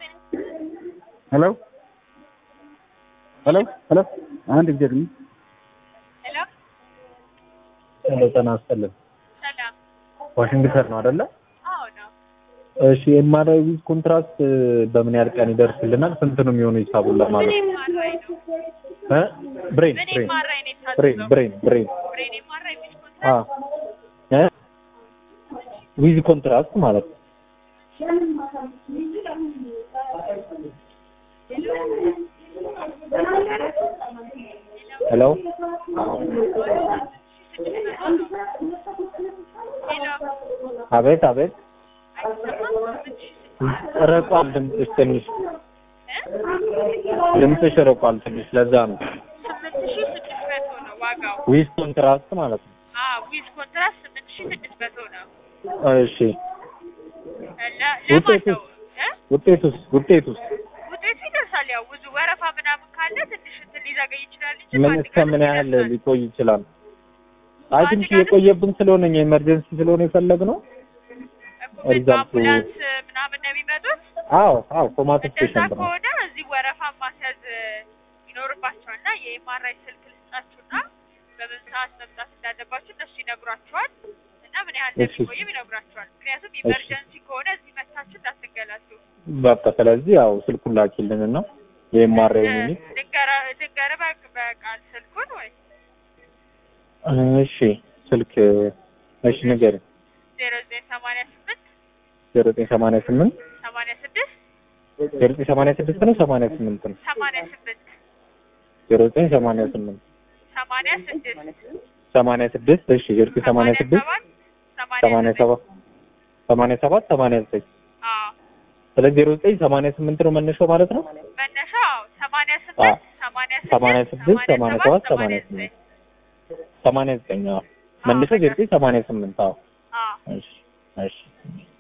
ሄሎ ሄሎ ሄሎ አንድ ጊዜ ግን ሄሎ ሄሎ ጤና ይስጥልን ሰላም። ዋሽንግተን ነው አይደለ? አዎ ነው። እሺ ኤምአርአይ ዊዝ ኮንትራስት በምን ያህል ቀን ይደርስልናል? ስንት ነው የሚሆነው ሂሳቡን ምን ለማለት ኤምአርአይ ነው? እ ብሬን ምን ብሬን ኤምአርአይ ነው ብሬን የታዘዘው? ብሬን ብሬን ብሬን ኤምአርአይ ዊዝ አ ኮንትራክት እ ዊዝ ኮንትራስት ማለት ነው። ሄሎ ሄሎ አቤት አቤት አይሰማም? ስምንት ሺህ ስድስት ርቋል ድምፅሽ ትንሽ እ? ድምፅሽ ርቋል ትንሽ ለዛ ነው ስምንት ሺህ ስድስት መቶ ነው ዋጋው። ዊዝ ኮንትራስት ማለት ነው አዎ ዊዝ ኮንትራክት ስምንት ሺህ ስድስት መቶ ነው። እሺ ለ- ለማን ውጤቱ ነው? እ? ውጤቱስ ውጤቱስ ውጤቱ ይደርሳል። ያው ብዙ ወረፋ ምናምን ካለ ትንሽ እንትን ሊዘገይ ይችላል እንጂ ምን በአንድ እስከ ቀን ምን ያህል ይደርሳል። ሊቆይ ይችላል? አይ በአንድ ትንሽ ቀን የቆየብን ስለሆነ እኛ ኤመርጀንሲ ስለሆነ የፈለግነው እኮ ምን ሪዛልቱ- በአምቡላንስ ምናምን ነው የሚመጡት? አዎ አዎ ኮማት እንደዛ ስቴሽን ነው ከሆነ እዚህ ወረፋ ማስያዝ ይኖርባቸዋል እና የኤምአርአይ ስልክ ልስጣችሁና በምን ሰዓት መምጣት እንዳለባችሁ እነሱ ይነግሯቸዋል እና ምን ያህል እሺ። እንደሚቆይም ይነግሯቸዋል። ምክንያቱም ኢመርጀንሲ ከሆነ እዚህ መታችሁ እንዳትንገላቱ። በቃ ስለዚህ ያው ስልኩን ላኪልን ነው የኤምአርአይ ሚኒ ድንገር በቃል ስልኩን ወይ እሺ ስልክ እሺ ንገር ዜሮ ዘጠኝ ሰማንያ ስምንት ዜሮ ዘጠኝ ሰማንያ ስምንት ሰማንያ ስድስት ዜሮ ዘጠኝ ሰማንያ ስድስት ነው ሰማንያ ስምንት ነው ሰማንያ ስምንት ዜሮ ዘጠኝ ሰማንያ ስምንት ሰማንያ ስድስት ሰማንያ ስድስት እሺ ዜሮ ዘጠኝ ሰማንያ ስድስት ሰባት ሰማንያ ዘጠኝ ሰባት ሰማንያ ሰባት ሰማንያ ዘጠኝ አዎ ስለዚህ ዜሮ ዘጠኝ ሰማንያ ስምንት ነው መነሻው ማለት ነው መነሻው ሰማንያ አዎ። ስምንት ሰማንያ ሰማንያ ስድስት ስድስት ሰማንያ ሰባት ሰማንያ ሰማንያ ዘጠኝ ሰማንያ ዘጠኝ አዎ መነሻው ዜሮ ዘጠኝ ሰማንያ ስምንት አዎ አዎ እሺ እሺ